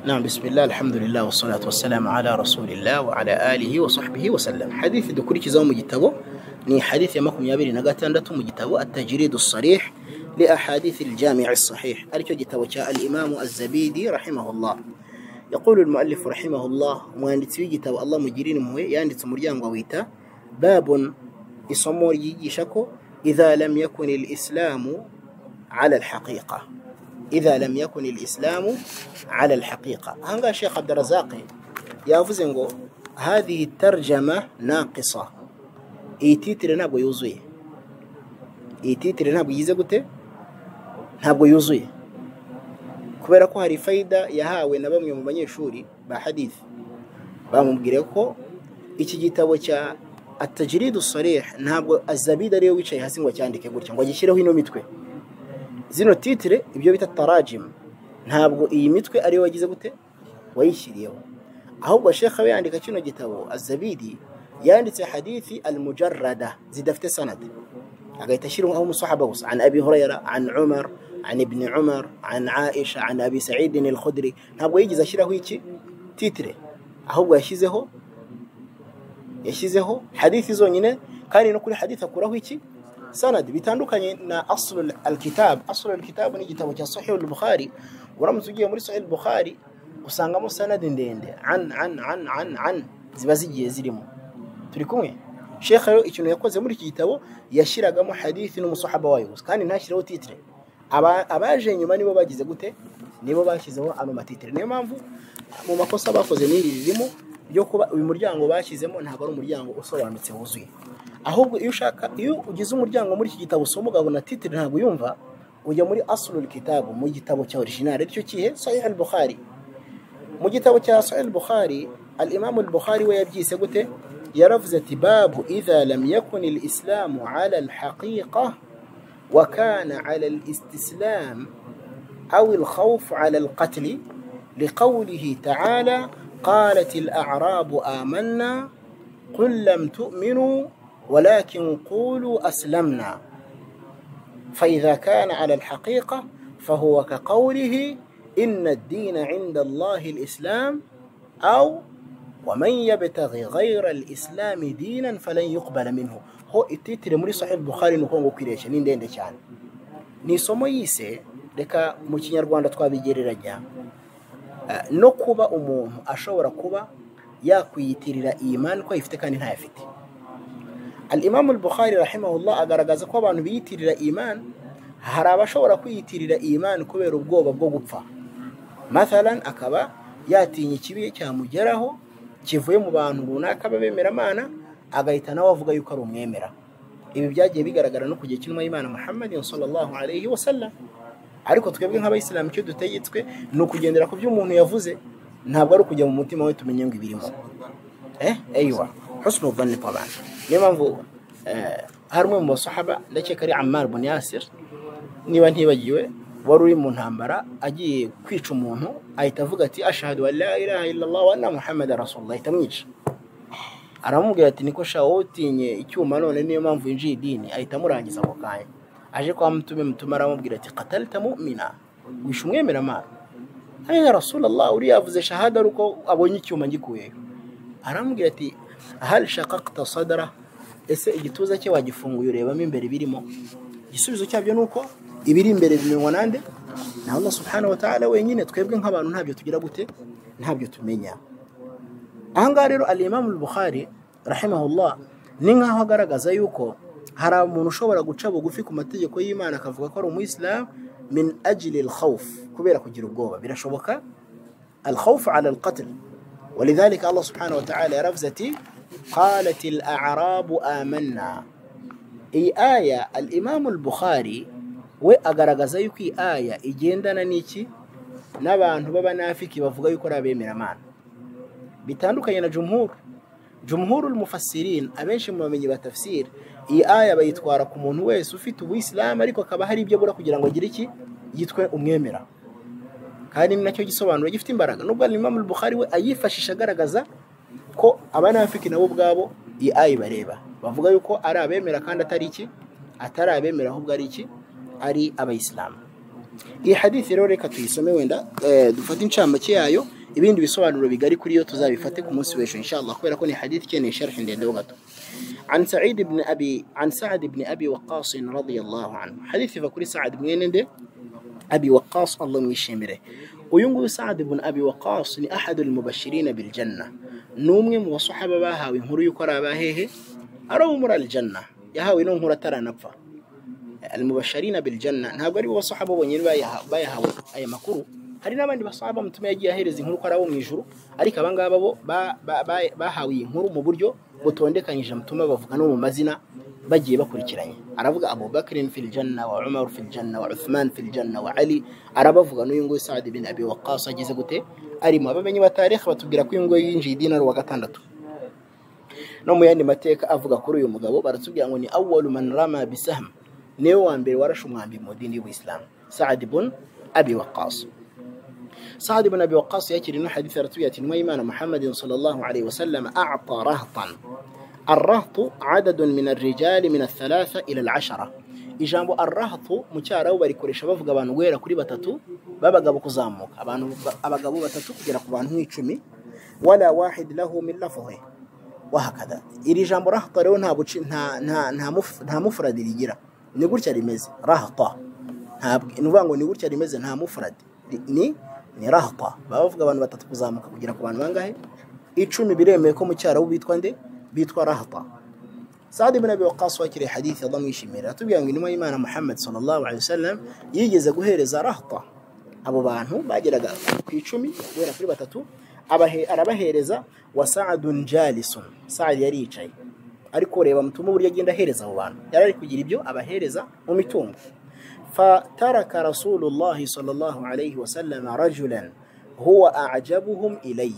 نعم بسم الله الحمد لله والصلاة والسلام على رسول الله وعلى آله وصحبه وسلم حديث dukurikizaho mu gitabo ni hadith ya makumyabiri na gatandatu mu gitabo atajiridu sarih li ahadithi ljamii sahih aricyo gitabo cya alimamu azabidi rahimahullah yaqulu lmuallifu rahimahullah umwanditsi w'igitabo allah mugirire impuhwe yanditse umuryango awita babun isomo ryigisha ko idha lam yakun lislamu ala lhaqiqa idha lam yakun lislamu ala lhaqiqa ahangaha shekh abdurazaqi yavuze ngo hadhihi tarjama naqisa iyi titire ntabwo yuzuye iyi titire ntabwo igize gute ntabwo yuzuye kubera ko hari fayida yahawe na bamwe mu banyeshuri ba hadithi bamubwire ko iki gitabo cya atajiridu sarih ntabwo azabida ariyo wicaye hasi ngo acyandike gutya ngo agishyireho ino mitwe zino titire ibyo bita tarajimu ntabwo iyi mitwe ariyo wagize gute wayishyiriyeho ahubwo shekha we yandika kino gitabo azabidi yanditse hadithi almujarrada zidafite sanad agahita ashyiraho umusahaba gusa an abi hurayra an umar an ibni umar an aisha an abi saidin alkhudri ntabwo yigeze ashyiraho iki titire ahubwo yashyizeho yashyizeho hadithi zonyine kandi no kuri hadithi akuraho iki sanad bitandukanye na aslu alkitab aslu alkitab ni igitabo cya sahih al-bukhari uramutse ugiye muri sahih al-bukhari usangamo sanadi ndende an an an an an ziba zigiye zirimo turi kumwe shekha rero ikintu yakoze muri iki gitabo yashyiragamo hadithi n'umusahaba wayo gusa kandi ntashyiraho titire abaje nyuma nibo bagize gute nibo bashyizeho ano matitire niyo mpamvu mu makosa bakoze n'iri ririmo ryo kuba uyu muryango bashyizemo ntabwo ari umuryango usobanutse wuzuye ahubwo iyo ushaka iyo ugize umuryango muri iki gitabo usoma ukabona titire ntabwo uyumva ujya muri asulul kitabu mu gitabo cya orijinali aricyo kihe sahih al-bukhari mu gitabo cya sahih al-bukhari al-imamu al-bukhari we yabyise gute yaravuze ati babu idha lam yakun al-islamu ala al-haqiqa wa kana ala al-istislam aw al-khawf ala al-qatl liqawlihi ta'ala qalat al-a'rab amanna qul lam tu'minu ولكن قولوا أسلمنا فإذا كان على الحقيقة فهو كقوله إن الدين عند الله الإسلام أو ومن يبتغي غير الإسلام دينا فلن يقبل منه هو التيتر muri sahih bukhari ni uko ngo kwiresha ni ndende cyane ni isomo yise reka mu kinyarwanda twabigereranya no kuba umuntu ashobora kuba yakwiyitirira iyi mani ko ayifite kandi ntayafite alimamu bukhari rahimahullah agaragaza ko abantu biyitirira imani hari abashobora kwiyitirira imani kubera ubwoba bwo gupfa mathalan akaba yatinya ikibi cyamugeraho kivuye mu bantu runaka b'abemeramana agahita nawe avuga yuko ari umwemera ibi byagiye bigaragara no ku gihe cy'intumwa y'imana muhammad sallallahu alayhi wa sallam ariko twebwe nk'abayisilamu icyo dutegetswe ni ukugendera ku byo umuntu yavuze ntabwo ari ukujya mu mutima we tumenye ngo ibirimo eh eywa husnu dhanni taban niyo mpamvu hari umwe mu basahaba ndakeka ari ammar bin yasir niba ntibagiwe wari uri mu ntambara agiye kwica umuntu ahita avuga ati ashahadu wa la ilaha illallah wa anna muhammad rasulullah ahita amwica aramubwira ati niko sha wowe utinye icyuma none niyo mpamvu yinjiye idini ahita amurangiza ako kanya aje kwa mutume mutume aramubwira ati qatalta mu'mina wishe umwemeramana ari ya rasulullah uriya avuze shahada ari uko abonye icyuma ngikuyeho aramubwira ati hal shaqaqta sadra ese igituza cye wagifunguye urebamo imbere birimo igisubizo cyabyo ni uko ibiri imbere bimenywa nande na Allah subhanahu wa ta'ala wenyine twebwe nk'abantu ntabyo tugira gute ntabyo tumenya ahangaha rero al-Imam al-Bukhari rahimahullah ni nkaho agaragaza yuko hari umuntu ushobora guca bugufi ku mategeko y'Imana akavuga ko ari umuyisilamu min ajili al-khawf kubera kugira ubwoba birashoboka al-khawf ala al-qatl ولذلك الله سبحانه وتعالى رفزتي قالت الأعراب آمنا إي آية الإمام البخاري we agaragaza yuko iyi aya igendana n'iki n'abantu b'abanafiki bavuga yuko ari abemeramana bitandukanye na jumhur jumhurul mufasirin abenshi mu bamenyi ba tafsiri iyi aya bayitwara ku muntu wese ufite ubuyisilamu ariko akaba hari ibyo abura kugira ngo agire iki yitwe umwemera kandi ni nacyo gisobanuro gifite imbaraga nubwo imam bukhari we ayifashisha agaragaza ko abanafiki nabo ubwabo iyi aya ibareba bavuga yuko ari abemera kandi atari iki atari abemera ahubwo ari iki ari abayisilamu iyi hadithi rero reka tuyisome wenda eh, dufate incamake yayo ibindi bisobanuro bigari kuri yo tuzabifate ku munsi w'ejo inshallah kubera ko ni hadithi ikeneye sharhi ndende ho gato عن سعيد بن أبي عن سعد بن أبي وقاص رضي الله عنه حديث فكري سعد بن ينده أبي وقاص الله يشمره وينقول سعد بن أبي وقاص لأحد المبشرين بالجنة نوم وصحابة باها وينهر يكرا باهيه أروا مر الجنة يهاوي نوم ترى نبفا المبشرين بالجنة نهاقري وصحابة ونين بايها بايها أي مكرو hari n'abandi basaba mutume yagiye ahereza inkuru ko ari abo mu ijuru ariko aba ngaba bo ba- ba- ba- bahawe iyi nkuru mu buryo butondekanyije mutume bavuga no mu mazina bagiye bakurikiranye aravuga abubakari fil janna wa umar fil janna wa uthman fil janna wa ali arabavuga n'uyu nguyu saad bin abi waqas ageze gute arimo abamenyi ba tarikh batubwira ko uyu nguyu yinjiye idinari wa gatandatu no mu yandi mateka avuga kuri uyu mugabo baratubwira ngo ni awalu man rama bisahm niwe wa mbere warashe umwambi mu dini y'ubuisilamu saad bun abi waqas سعد بن أبي وقاص يأتي لنا حديث رتوية وإيمان محمد صلى الله عليه وسلم أعطى رهطا الرهط عدد من الرجال من الثلاثة إلى العشرة ijambo arrahato mu cyarabu barikoresha bavuga abantu guhera kuri batatu b'abagabo kuzamuka abantu abagabo batatu kugera ku bantu nk'icumi wala wahid lahu min lafdhi wahakada iri jambo rahata rero nta buci nta nta nta muf- nta mufuradi rigira ni gutya rimeze rahata ntabwo ni ukuvuga ngo ni gutya rimeze nta mufuradi Ri- ni ni rahata baba bavuga abantu batatu kuzamuka kugera ku bantu bangahe icumi biremewe ko mu cyarabu bitwa nde bitwa rahata Saad ibn Abi Waqqas wakiriye hadithi Allah mwishimira atubwira ngo intumwa y'Imana Muhammad sallallahu alaihi wasallam yigeze guhereza rahata abo bantu bageraga ku icumi guhera kuri batatu abahe, arabahereza wa sa'adun jalisun Saad yari yicaye ariko reba mutuma uburyo agenda ahereza abo bantu yari ari kugira ibyo abahereza mu mitungo فترك رسول الله صلى الله عليه وسلم رجلا هو أعجبهم إليّ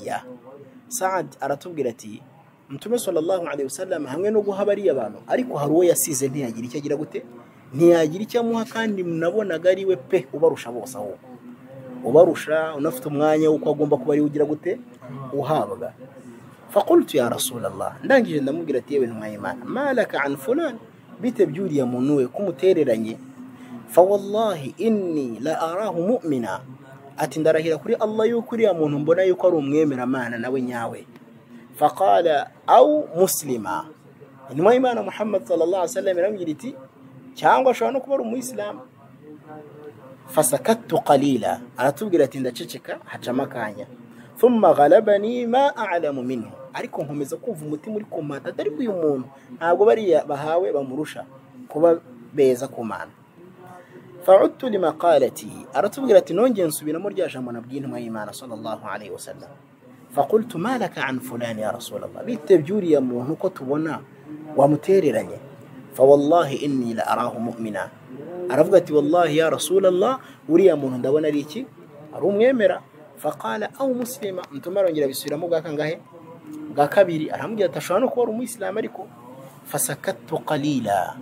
Saad aratubwira ati mutume sallallahu alaihi wasallam hamwe no guha bariya abantu ariko hari uwo yasize ntiyagira icyo agira gute ntiyagira icyo amuha kandi munabonaga ari we pe ubarusha bose ahubwo ubarusha unafite umwanya w'uko agomba kuba ari ugira gute uhabwa fakultu ya rasulallah ndangije ndamubwira ati yewe ntumwa y'imana malaka an fulan bite byuriya muntu we kumutereranye fawallahi inni la arahu mu'mina ati ndarahira kuri allah yuko uriya muntu mbona yuko ari umwemeramana nawe nyawe faqala au muslima intumwa y'imana muhammad sallallahu alaihi wasallam iramubwira iti cyangwa ashobora no kuba ari umuyisilamu fasakattu qalila aratubwira ati ndaceceka hacamo akanya thumma ghalabani ma a'lamu minhu ariko nkomeza kumva umutima uri kumanta atari uyu muntu ntabwo bariya bahawe bamurusha kuba beza kumana فعدت لما قالته أرتبقى لتنونجي نسبين مرجع جمعنا بجين ما إيمان صلى الله عليه وسلم فقلت ما لك عن فلان يا رسول الله بيت بجوري يا مو كتبنا ومتيري رني فوالله إني لأراه مؤمنا أرفقت والله يا رسول الله وريا مو دوانا ليتي أروم يمرا فقال أو مسلمة أنتم مرة نجرى بسيرة مو قاكا قا كبيري أرحمك تشوانو كورو مو إسلام أريكو فسكت قليلا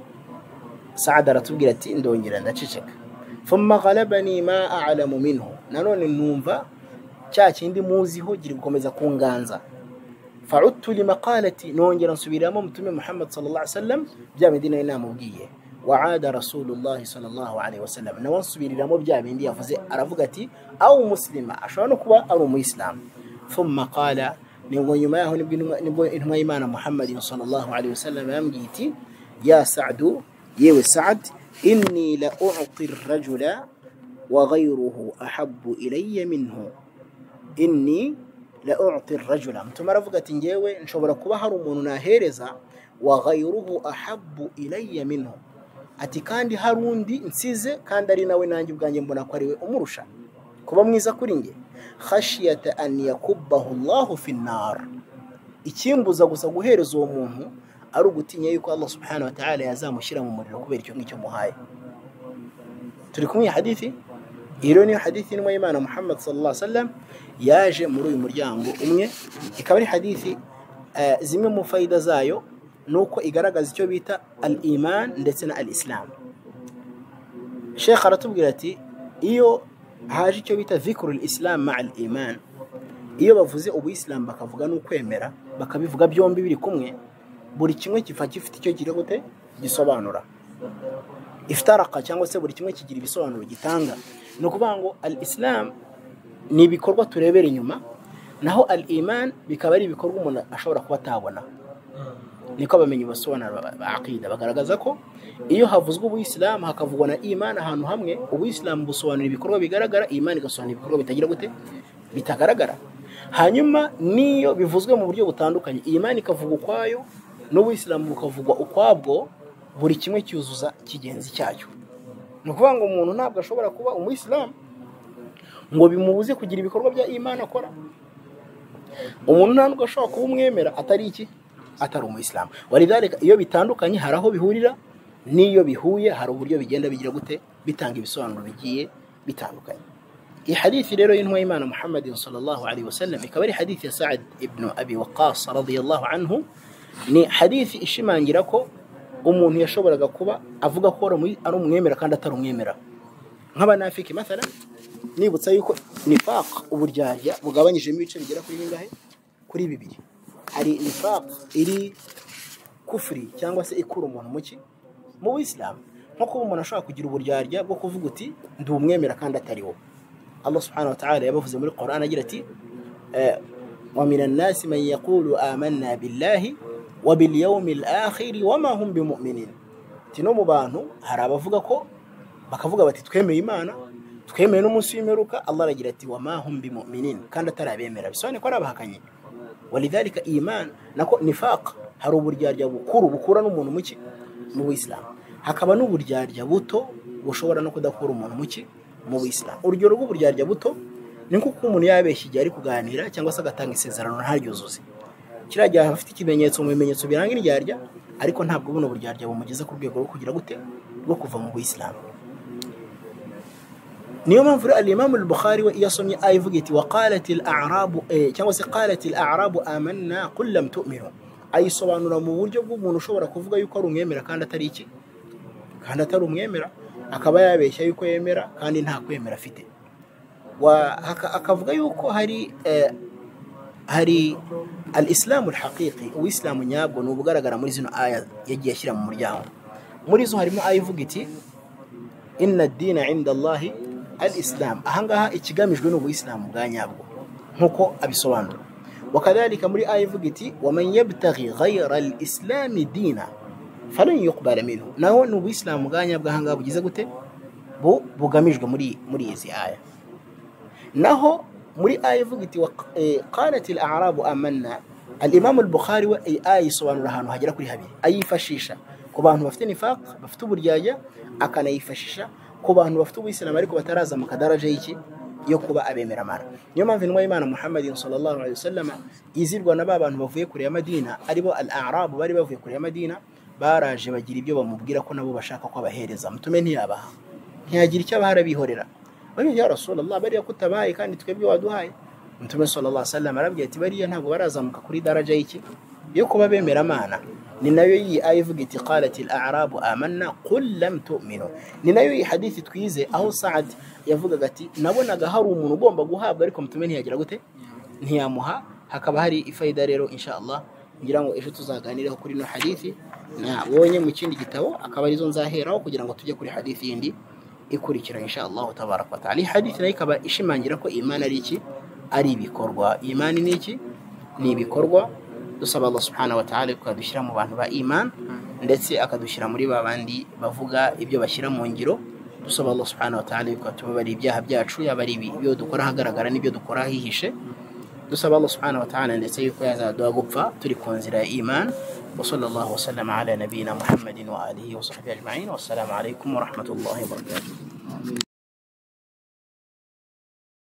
سعد aratubwira ati ndongera ndaceceka thumma ghalabani ma a'lamu minhu nanone numva cya kindi muziho giri gukomeza kunganza fa'udtu limaqalati nongera nsubiramo mutume Muhammad sallallahu alaihi wasallam bya bindi nari namubwiye wa'ada rasulullah sallallahu alaihi wasallam nawe nsubiriramo bya bindi yavuze aravuga ati aw muslima ashobora no kuba ari umuyisilamu thumma qala nibwo nyuma yaho nibwo intumwa- nibwo intumwa y'imana muhammadin sallallahu alaihi wasallam yambwiye iti ya sa'du yewe sa'd inni la u'ti ar-rajula wa ghayruhu ahabbu ilayya minhu inni la u'ti ar-rajula mutuma aravuga ati ngewe nshobora kuba hari umuntu nahereza wa ghayruhu ahabbu ilayya minhu ati kandi hari undi nsize kandi ari nawe nanjye ubwanjye mbona ko ari we umurusha kuba mwiza kuri nge khashiyata an yakubbahu Allahu fi nnar ikimbuza gusa guhereza uwo muntu ari ugutinya yuko Allah subhanahu wa ta'ala yazamushyira mu muriro kubera icyo ngicyo muhaye turi kumwe iyi hadithi iyi rero niyo hadithi intumwa y'imana muhammad sallallahu alaihi wasallam yaje muri uyu muryango umwe ikaba ari hadithi eh, zimwe mu fayida zayo ni uko igaragaza icyo bita al iman ndetse na al islam shekh aratubwira ati iyo haje icyo bita dhikrul islam ma al iman iyo bavuze ubuyisilamu bakavuga n'ukwemera bakabivuga byombi biri kumwe buri kimwe kiva gifite icyo kigira gute gisobanura ifitaraka cyangwa se buri kimwe kigira ibisobanuro gitanga ni ukuvuga ngo al isilamu ni ibikorwa turebera inyuma naho al imani bikaba ari ibikorwa umuntu ashobora kuba atabona niko abamenyi basobanura ba akida bagaragaza ko iyo havuzwe ubuyisilamu hakavugwa na imana ahantu hamwe ubuyisilamu busobanura ibikorwa bigaragara imana igasobanura ibikorwa bitagira gute bitagaragara hanyuma n'iyo bivuzwe mu buryo butandukanye imana ikavuga ukwayo n'ubuyisilamu bukavugwa ukwabwo buri kimwe cyuzuza kigenzi cyacyo ni ukuvuga ngo umuntu ntabwo ashobora kuba umuyisilamu ngo bimubuze kugira ibikorwa bya imana akora umuntu ntabwo ashobora kuba umwemera atari iki atari umuyisilamu waridareka iyo bitandukanye hari aho bihurira n'iyo bihuye hari uburyo bigenda bigira gute bitanga ibisobanuro bigiye bitandukanye iyi hadithi rero y'intumwa y'imana muhammadin sallallahu alaihi wasallam ikaba ari hadithi ya saad ibn abi waqas radiyallahu anhu ni hadithi ishimangira ko umuntu yashoboraga kuba avuga ko ari umwemera kandi atari umwemera nk'abanafiki mathala nibutsa yuko nifaq uburyarya bugabanyijemo ibice bigera kuri bingahe kuri bibiri hari nifaq iri kufuri cyangwa se ikura umuntu mu ki mu buyisilamu nko kuba umuntu ashobora kugira uburyarya bwo kuvuga uti ndi umwemera kandi atari wowe allah subhanahu wa ta'ala yabavuze muri quran agira ati wa min annasi man yaqulu amanna billahi wa bil yawmil akhir wa ma hum bimu'minin ati no mu bantu hari abavuga ko bakavuga bati twemeye imana twemeye n'umunsi w'imperuka allah aragira ati wa ma hum bimu'minin kandi atari abemera bisobanuye ko ari abahakanye walidhalika iman nako nifaq hari uburyarya bukuru bukura n'umuntu muki mu buyisilamu hakaba n'uburyarya buto bushobora no kudakura umuntu muki mu buyisilamu urugero rw'uburyarya buto ni nk'uko umuntu yabeshya igihe ari kuganira cyangwa se agatanga isezerano ntaryuzuze kiriya gihe afite ikimenyetso mu bimenyetso biranga iryarya ariko ntabwo buno buryarya bumugeza ku rwego rwo kugira gute rwo kuva mu buyisilamu niyo mpamvu rero alimamu al-bukhari we iyo asomye aya ivuga iti waqalati al-a'rabu cyangwa se qalati al-a'rabu amanna qul lam tu'minu ayisobanura mu buryo bw'umuntu ushobora kuvuga yuko ari umwemera kandi atari iki kandi atari umwemera akaba yabeshya yuko yemera kandi nta kwemera afite akavuga yuko hari hari al-islamu al-haqiqi uwisilamu nyabwo ni ubugaragara muri zino aya yagiye ashyira mu muryango muri zo harimo aya ivuga iti inna ad-dina 'inda Allahi al isilamu ahangaha ikigamijwe ni ubuyisilamu bwa nyabwo nk'uko abisobanura wakadhalika muri aya ivuga iti waman yabtaghi ghayra al islami dina falan yuqbala minhu naho ni ubuyisilamu bwa nyabwo ahangaha bugize gute bu bugamijwe muri muri izi aya naho muri aya ivuga iti qalat al a'rabu amanna alimamu al-bukhari we iyi aya yisobanura ahantu hagera kuri habiri ayifashisha ku bantu bafite nifaq bafite uburyarya akanayifashisha ku bantu bafite ubuyisilamu ariko bataraza mu kadaraje y'iki yo kuba abemera amara niyo mpamvu intumwa y'imana muhammadin sallallahu alaihi wasallam izirwa na ba bantu bavuye kure ya madina aribo al arabu bari bavuye kure ya madina baraje bagira ibyo bamubwira ko nabo bashaka ko abahereza mutume ntiyabaha ntiyagira icyo abahara bihorera bariya ya rasulallah bariya kutabaye kandi twebwe waduhaye mutume sallallahu alaihi wasallam arabwira ati bariya ntabwo barazamuka kuri daraja y'iki yo kuba bemera amana ni nayo iyi aya ivuga iti qalati al-a'rabu amanna qul lam tu'minu ni nayo iyi hadithi twize aho Saad yavugaga ati nabonaga hari umuntu ugomba guhabwa ariko mutume ntiyagira gute ntiyamuha hakaba hari ifayida rero insha Allah ngira ngo ejo tuzaganiraho kuri no hadithi nabonye mu kindi gitabo akaba arizo nzaheraho kugira ngo tujye kuri hadithi yindi ikurikira insha Allah tabaraka wa ta'ala hadithi nayo ikaba ishimangira ko imana ari iki ari ibikorwa imani ni iki ni ibikorwa dusaba Allah subhanahu wa ta'ala akadushyira mu bantu ba iman ndetse akadushyira muri ba bandi bavuga ibyo bashyira mu ngiro dusaba Allah subhanahu wa ta'ala yuko atubabara ibyaha byacu yaba ari ibyo dukora ahagaragara n'ibyo dukora ahihishe dusaba Allah subhanahu wa ta'ala ndetse yuko yazaduha gupfa turi ku nzira ya iman wa sallallahu wasallam ala nabiyina muhammadin wa alihi wa sahbihi ajma'in wassalamu alaikum wa rahmatullahi wa barakatuh